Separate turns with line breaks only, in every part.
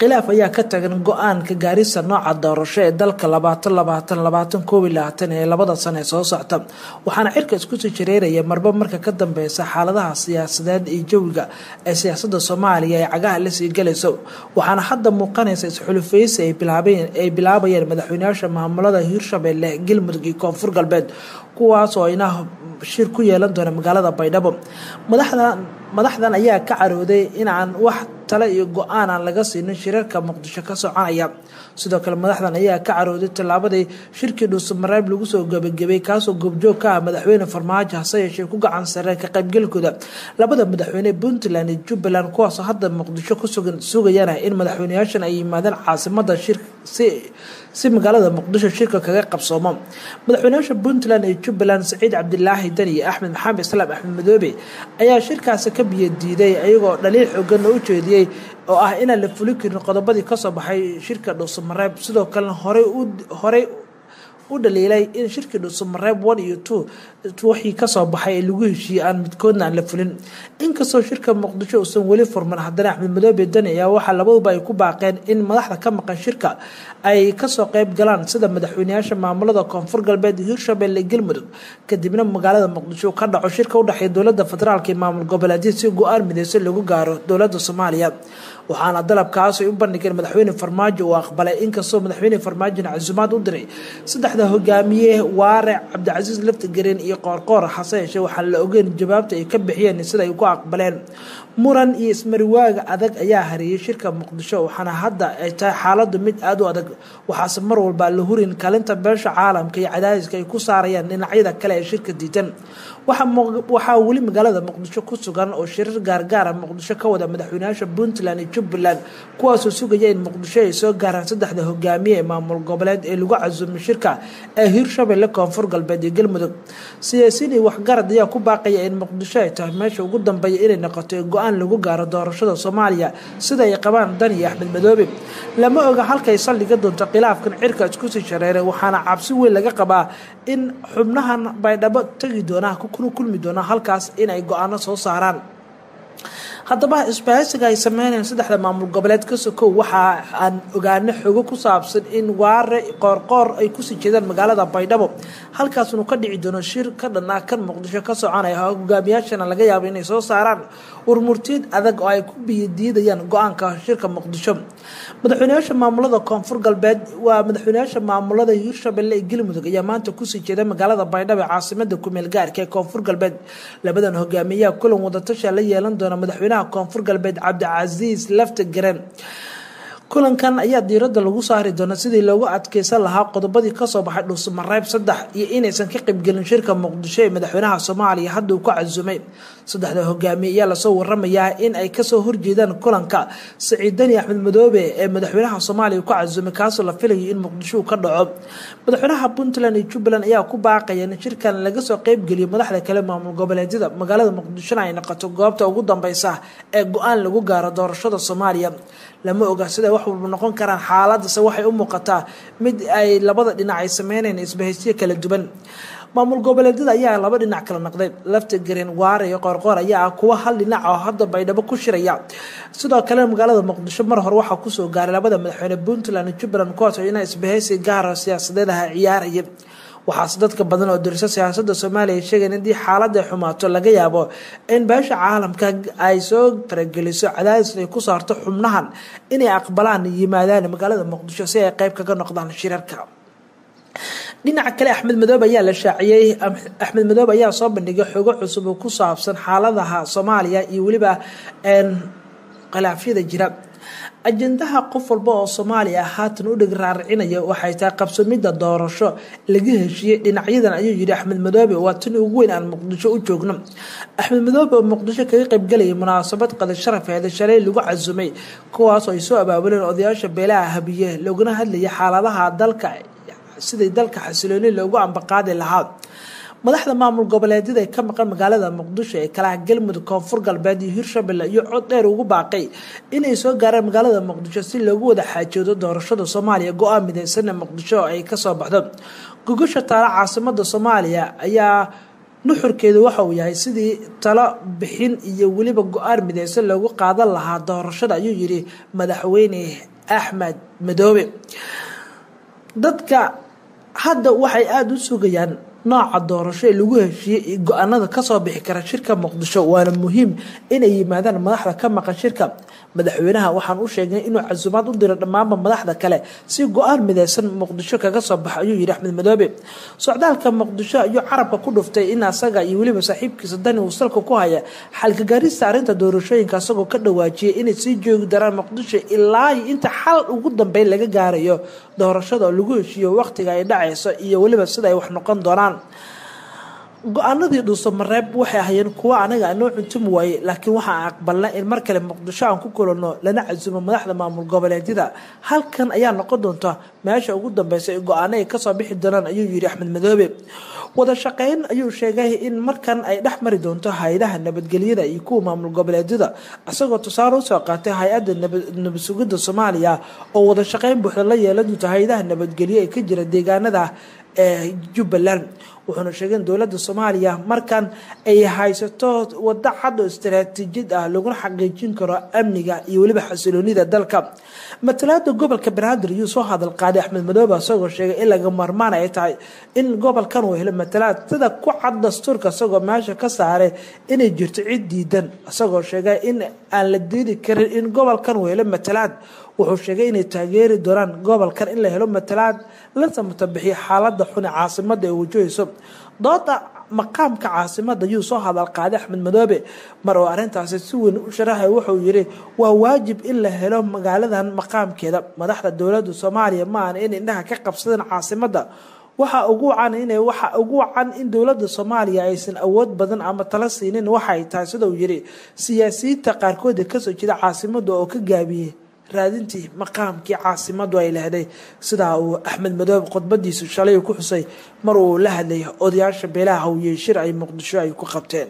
khilaaf ayaa ka tagan go-aanka gaarista nooca doorasho ee dalka labaatan labaatan labaatan koob iyo labaatan ee labada sano ee soo socta waxaana cirka iskusii jareeraya marba marka ka dambeysa xaaladaha siyaasadeed iyo jawiga ee siyaasada soomaaliya ee cagaha lasii galayso waxaana hadda muuqanaysa isxulufeysi ay bilaabayeen madaxweyneyaasha maamulada hiirshabelle galmudug iyo koonfur galbeed kuwaas oo ina shir ku yeelan doona magaalada baydhabo madaxdan madaxdan ayaa ka carooday in aan wax tale iyo go-aan aan laga siinin shirarka muqdisho ka soconaya sidoo kale madaxdan ayaa ka carooday tallaabadii shirkii dhuusamareeb lagu soo gebagabay kaasoo goobjoog ka ah madaxweyne farmaajo hase yeeshee ku gacan sareen ka qaybgalkooda labada madaxweyne puntland iyo jubbaland kuwaasoo hadda muqdisho kusugan sugayana in madaxweyneyaashan ay yimaadeen caasimada shir si si magaalada muqdisho shirka kaga qabsoomo madaxweyneyaasha puntland iyo jubbaland saciid cabdilaahi dani iyo axmed maxamed islaam axmed madoobe ayaa shirkaasi ka biyadiiday ayagoo dhaliil xooganna u jeediyey oo ah inaan la fulin karin qodobadii kasoo baxay shirka dhuusamareeb sidoo kalena horey horey u dhaliilay in shirkii dhuusamareeb one iyo two wixii kasoo baxay ee lagu heshiiyey aan midkoodna aan la fulin inkastoo shirka muqdisho uusan weli furman haddana axmed madoobe dani ayaa waxaa labaduba ay ku baaqeen in madaxda ka maqan shirka ay kasoo qeyb galaan sida madaxweyneyaasha maamulada koonfur galbeed hiirshabelle galmudug kadibna magaalada muqdisho ka dhaco shirka udhexeeya dowlada federaalk iyo maamul goboleedyada si go-aan mideyso lagu gaaro dowlada soomaaliya waxaana dalabkaas ay u bandhigeen madaxweyne farmaajo uu aqbalay inkastoo madaxweyne farmaajona casuumaad u diray saddexda hogaamiye waare cabdicasiis laftigareen iyo qoorqoor hase yeeshee waxaan la ogeyn jawaabta ay ka bixiyeen sida ay ku aqbaleen muran iyo ismariwaaga adag ayaa hariyey shirka muqdisho waxaana hadda ay tahay xaaladu mid aada u adag waxaase mar walba la hurin kaalinta beesha caalamka iyo cadaadiska ay ku saarayaan dhinacyada kale ee shirka diidan waxaa weli magaalada muqdisho ku sugan oo shirar gaargaara muqdisho ka wada madaxweyneyaasha puntland iyo jubbaland kuwaasoo sugaya in muqdisho ay soo gaaraan saddexda hogaamiye ee maamul goboleed ee lagu casuumay shirka ee hiirshabelle koonfur galbeed iyo galmudug siyaasiin iyo waxgarad ayaa ku baaqaya in muqdisho ay tahay meesha ugu dambeeya inay noqoto ee go-aan lagu gaaro doorashada soomaaliya sida ay qabaan dan iyo axmed madoobe lama oga halkay saldhiga doonto khilaafkan cirka iskusii shareeray waxaana cabsi weyn laga qabaa in xubnahan baydhabo tegi doonaa kuna kulmi doonaa halkaas inay go-aano soo saaraan haddaba isbahaysiga ay sameynayaan saddexda maamul goboleed ka sokow waxa aan ogaano xogo ku saabsan in waare qoorqoor ay kusii jeedaan magaalada baydhabo halkaasnu ka dhici doono shir ka dhan ah kan muqdisho ka soconaya hogaamiyaashana laga yaabo inay soo saaraan warmurtiyeed adag oo ay ku biyadiidayaan go-aanka shirka muqdisho madaxweyneyaasha maamulada koonfur galbeed waa madaxweyneyaasha maamulada hiirshabelle iyo galmudug ayaa maanta kusii jeeda magaalada baydhabo ee caasimada kumeel gaarka ee koonfur galbeed labadan hogaamiyaha kulan wadatasha la yeelan doona madaxweynaha koonfur galbeed cabdicasiis lafta garen kulankan ayaa diirada lagu saari doona sidii loogu adkeysan lahaa qodobadii kasoo baxay dhuusamareeb saddex iyo inaysan ka qaybgelin shirka muqdisho ee madaxweynaha soomaaliya hadda uu ku casumay saddexda hogaamiye ayaa lasoo waramayaa in ay kasoo horjeedaan kulanka saciidani axmed madoobe ee madaxweynaha soomaaliya ku casumay kaasoo la filayo in muqdisho uu ka dhaco madaxweynaha puntland iyo jubbaland ayaa ku baaqaya in shirkan laga soo qeybgeliyo madaxda kale maamul goboleedyada magaalada muqdishona ay noqoto goobta ugu dambeysa ee go-aan lagu gaaro doorashada soomaaliya lama oga sida wax walba noqon karaan xaaladase waxay u muuqataa mid ay labada dhinac ay sameyneen isbahaysiyo kala duwan maamul goboleedyada ayaa laba dhinac kala noqday lafta gareen waare iyo qoorqoor ayaa ah kuwa hal dhinac oo hadda baydhabo ku shiraya sidoo kale magaalada muqdisho mar hore waxaa kusoo gaaray labada madaxweyne puntland iyo jubbaland kuwaas oo inaa isbahaysi gaara siyaasadeed aha ciyaaraya waxaase dadka badan oo dirso siyaasada soomaaliya sheegeen haddii xaalada xumaato laga yaabo in beesha caalamka ay soo farageliso cadaadis ay ku saarto xubnahan inay aqbalaan yimaadaan magaalada muqdisho si ay qeyb kaga noqdaan shirarka dhinaca kale axmed madoobe ayaa la shaaciyey axmed madoobe ayaa soo bandhigay xogo cusub oo ku saabsan xaaladaha soomaaliya iyo weliba khilaafyada jira ajendaha qof walba oo soomaaliya haatan u dheg raaracinaya waxay tahay qabsamida doorasho laga heshiiyey dhinacyadan ayuu yidhi axmed madoobe waa tan ugu weyn aan muqdisho u joogno axmed madoobe oo muqdisho kaga qaybgalayay munaasabad qada sharafeeda shalay lagu casumay kuwaas oo ay soo abaabuleen odayaasha beelaha habiye loogana hadlayay xaaladaha dalka sidai dalka xasilooni loogu ambaqaadi lahaa madaxda maamul goboleedyada ee ka maqan magaalada muqdisho ee kalaha galmudug koonfur galbeed iyo hiirshabelle iyo cod dheer ugu baaqay inay soo gaaraan magaalada muqdisho si loogu wada xaajoodo doorashada soomaaliya go-aan mideysana muqdisho ay kasoo baxdo gogasha taala caasimada soomaaliya ayaa nuxurkeedu waxa uu yahay sidii talo bixin iyo weliba go-aan mideysan loogu qaadan lahaa doorashada ayuu yidhi madaxweyne axmed madoobe dadka hadda waxay aada u sugayaan nooca doorasho ee lagu heshiiyey go-aanada kasoo bixi kara shirka muqdisho waana muhiim inay yimaadaan madaxda ka maqan shirka madaxweynaha waxaan u sheegnay inuu casuumaad u diro dhammaanba madaxda kale si go-aan mideysan muqdisho kaga soo baxa ayuu yidhi axmed madoobe socdaalka muqdisho ayuu carabka ku dhuftay in asaga iyo weliba saaxiibkiisa dani uu salka ku haya xalkagaarista arrinta doorashooyinka asagoo ka dhawaajiyay inay sii joogi daraan muqdisho ilaa inta xal ugu dambeyn laga gaarayo doorashada oo lagu heshiiyo waqtiga ay dhacayso iyo weliba sida ay wax noqon doonaan go-aanadii dhuuso mareeb waxay ahayeen kuwo anaga anoo cuntumi waayey laakiin waxaan aqbalnay in mar kale muqdisho aan ku kulanno lana casuumo madaxda maamul goboleedyada halkan ayaa noqon doonta meesha ugu dambeysa ee go-aano ay kasoo bixi doonaan ayuu yidhi axmed madoobe wada shaqeyn ayuu sheegay in markan ay dhex mari doonto hay-adaha nabadgelyada iyo kuwa maamul goboleedyada isagoo tusaale usoo qaatay hay-adda nabad sugidda soomaaliya oo wada shaqeyn buuxda la yeelan doonto hay-adaha nabadgelyo ee ka jira deegaanada ee jubbaland wuxuuna sheegay in dowladda soomaaliya markan ay haysato wado cad oo istaraatiijiyad ah laguna xaqiijin karo amniga iyo weliba xasiloonida dalka matalaada gobolka banaadir ayuu soo hadal qaaday axmed madoobe isagoo sheegay in laga marmaan ay tahay in gobolkan uu helo matalaad sida ku cad dastuurka isagoo meesha ka saaray inay jirto cid diidan isagoo sheegay in aan la diidi karin in gobolkan uu helo matalaad wuxuu sheegay inay taageeri doonaan gobolkan in la helo matalaad la samatabixiyo xaalada xun ee caasimada ee wajahayso dooda maqaamka caasimada ayuu soo hadal qaaday axmed madoobe mar oo arrintaasi si weyn u sharaxay wuxuu yidhi waa waajib in la helo magaaladan maqaamkeeda madaxda dowladda soomaaliya ma ahan in indhaha ka qabsadeen caasimada waxa ugu wacan in waxa ugu wacan in dowladda soomaaliya aysan awood badan ama tala siinin waxay tahay sida uu yidhi siyaasiyiinta qaarkood ee kasoo jeeda caasimada oo ka gaabiyey raadintii maqaamkii caasimadu ay lehday sidaa uu axmed madoobe khudbadiisu shalay ku xusay mar uu la hadlayay odayaasha beelaha hawiyey shir ay muqdisho ay ku qabteen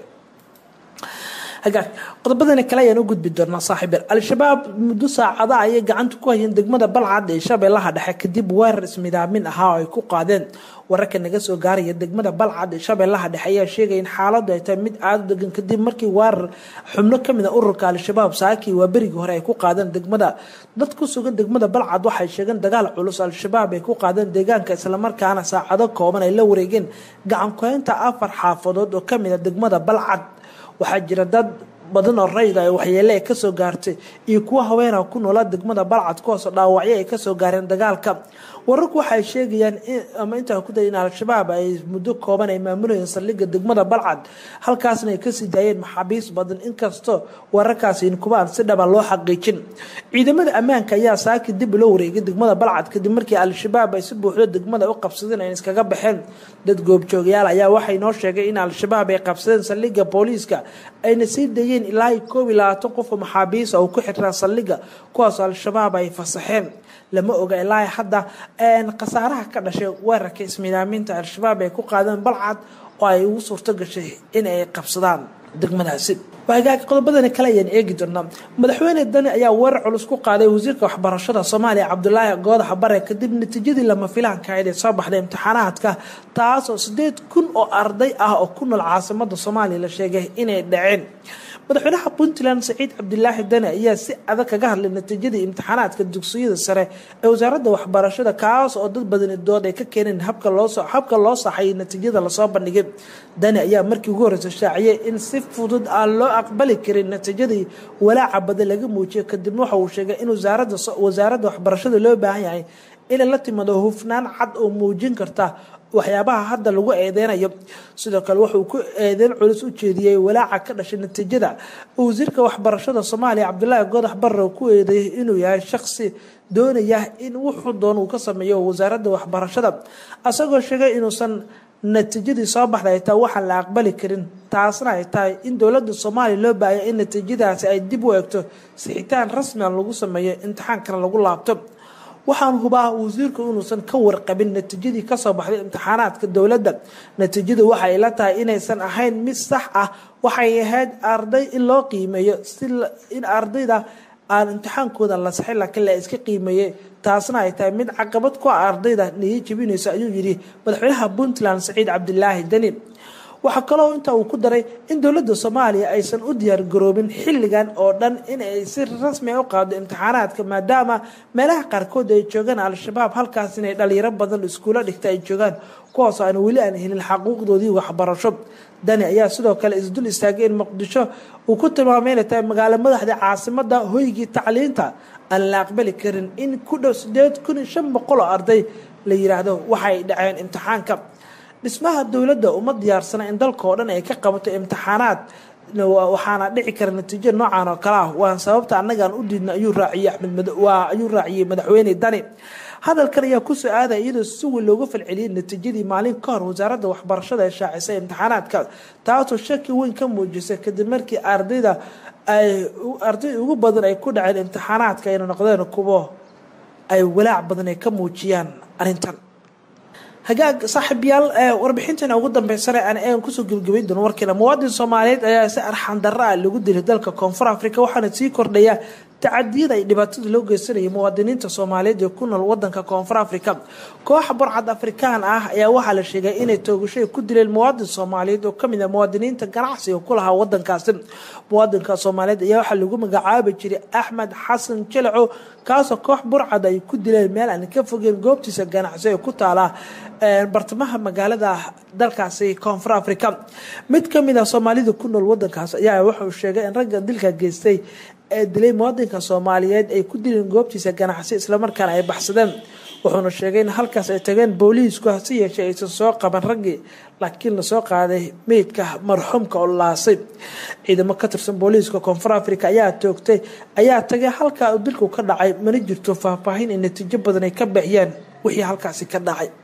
hagaag qodobadani kale ayaan u gudbi doonaa saaxiibeel al-shabaab muddo saacada ayay gacanta ku hayeen degmada balcad ee shabeellaha dhexe kadib weerar ismidaamin ahaa oo ay ku qaadeen wararka naga soo gaaraya degmada balcad ee shabeellaha dhexe ayaa sheegaya in xaaladu ay tahay mid aada u degan kadib markii weerar xubno kamid a ururka al-shabaab saakii waa berigii hore ay ku qaadeen degmada dad ku sugan degmada balcad waxay sheegeen dagaal culus al-shabaab ay ku qaadeen deegaanka islamarkaana saacado kooban ay la wareegeen gacankuhaynta afar xaafadood oo kamid a degmada balcad waxaa jira dad badan oo rayda ay waxyeele ay kasoo gaartay iyo kuwa haweena ku noolaa degmada balcad kuwaasoo dhaawacyo ay kasoo gaareen dagaalka wararku waxay sheegayaan ama intaa ku day in al-shabaab ay muddo kooban ay maamulayeen saldhigga degmada balcad halkaasna ay kasii daayeen maxaabiis badan inkastoo wararkaasi inkubaan si dhaba loo xaqiijin ciidamada ammaanka ayaa saaki dib ula wareegay degmada balcad kadib markii al-shabaab ay si buuxdo degmada u qabsadeen ay iskaga baxeen dad goobjoogayaal ayaa waxay noo sheegay in al-shabaab ay qabsadeen saldhigga booliiska ayna sii dayeen ilaa koob iyo labaatan qof oo maxaabiisa oo ku xirnaa saldhigga kuwaas al-shabaab ay fasaxeen lama oga ilaa hadda khasaaraha ka dhashay weerarka ismiidaaminta al-shabaab ay ku qaadeen balcad oo ay ugu suurto gashay in ay qabsadaan degmadaasi hagaag qodobadani kale ayaan eegi doonaa madaxweyne dani ayaa weerar culus ku qaaday wasiirka waxbarashada soomaaliya cabdulaahi goodax bare kadib natiijadii lama filaanka ahayd ee soo baxday imtixaanaadka taas oo sideed kun oo arday ah oo ku nool caasimada soomaaliya la sheegay inay dhaceen madaxweynaha puntland saciid cabdilaahi dani ayaa si adag kaga hadlay natiijadii imtixaanaadka dugsiyada sare ee wasaaradda waxbarashada kaas oo dad badani dood ay ka keeneen habka loo saxayay natiijada lasoo bandhigay dani ayaa markii ugu horeysa shaaciyay in si fudud aan loo aqbali karin natiijadii walaaca badan laga muujiyay kadibna waxa uu sheegay in wasaaradda waxbarashada loo baahan yahay inay la timaado hufnaan cad oo muujin karta waxyaabaha hadda lagu eedeynayo sidoo kale wuxuu ku eedeyn culus u jeediyey walaaca ka dhashay natiijada wasiirka waxbarashada soomaaliya cabdulaahi goodax barre ku eedeeyay inuu yahay shaqsi doonaya in wuxuu doon uu ka sameeyo wasaaradda waxbarashada asagoo sheegay inuusan natiijadii soo baxday ay tahay waxaan la aqbali karin taasna ay tahay in dowladda soomaaliya loo baahaya in natiijadaasi ay dib u eegto sixitaan rasmian lagu sameeyo imtixaankana lagu laabto waxaan hubaa wasiirku inuusan ka warqabin natiijadii kasoo baxday imtixaanaadka dowladda natiijadu waxay la tahay inaysan ahayn mid sax ah waxay ahayd arday in loo qiimeeyo si in ardayda aan imtixaankooda la saxin laakiin la iska qiimeeyey taasna ay tahay mid caqabad ku ah ardayda niyo jebinayso ayuu yidhi madaxweynaha puntland saciid cabdilaahi deni waxaa kaloo intaa uu ku daray in dowladda soomaaliya aysan u diyaargaroobin xilligan oo dhan in ay si rasmi u qaado imtixaanaadka maadaama meelaha qaarkood ay joogaan al-shabaab halkaas inay dhalinyaro badan iskuulo dhigta ay joogaan kuwaas aan weli aan helin xaquuqdoodii waxbarasho dani ayaa sidoo kale isdul istaagay in muqdisho uu ku tilmaamay inay tahay magaalo madaxda caasimada hoygii tacliinta aan la aqbali karin in ku dhow sideed kun iyo shan boqol oo arday la yiraahdo waxay dhaceen imtixaanka dhismaha dowladda uma diyaarsana in dalka oo dhan ay ka qabato imtixaanaad waxaana dhici kara natiijo noocan oo kale ah waan sababta annagaan u diidna ayuu raaciyey axmed waa ayuu raaciyey madaxweyne dani hadalkan ayaa kusoo aadaya iyadoo si weyn looga falceliyey natiijadii maalin ka hor wasaaradda waxbarashada ee shaacisay imtixaanaadka taasoo shaki weyn ka muujisay kadib markii ardayda ay arday ugu badan ay ku dhaceen imtixaanaadka ayna noqdeen kuwo ay walaac badan ay ka muujiyaan arrintan hagaag saaxiibyaal warbixinteena ugu dambeysana aan kusoo gebagabayn doono warkeena muwaadin soomaaliyeed ayaa si arxan darra ah lagu dilay dalka koonfur africa waxaana sii kordhaya tacadiyada ay dhibaatada loo geysanayay muwaadiniinta soomaaliyeed ee ku nool wadanka koonfur africa kooxa burcad afrikaan ah ayaa waxaa la sheegay inay toogashay ku dileen muwaadin soomaaliyeed oo kamid ah muwaadiniinta ganacsiga ku lahaa wadankaasi muwaadinka soomaaliyeed ayaa waxaa lagu magacaabi jiray axmed xasan jalaco kaasoo koox burcad ay ku dileen meel aan ka fogeen goobtiisa ganacsi ee ku taala bartamaha magaalada dalkaasi koonfur africa mid kamid ah soomaalida ku nool wadankaas ayaa wuxuu sheegay in ragga dilka geystay ee dilay muwaadinka soomaaliyeed ay ku dileen goobtiisa ganacsi islamarkaana ay baxsadeen wuxuuna sheegay in halkaas ay tageen booliisku hase yeeshee aysan soo qaban raggii laakiin lasoo qaaday meydka marxuumka oo laasay ciidamo ka tirsan booliiska koonfur africa ayaa toogtay ayaa tagay halkaa dilku ka dhacay mana jirto faahfaahin in natiijo badan ay ka bixiyeen wixii halkaasi ka dhacay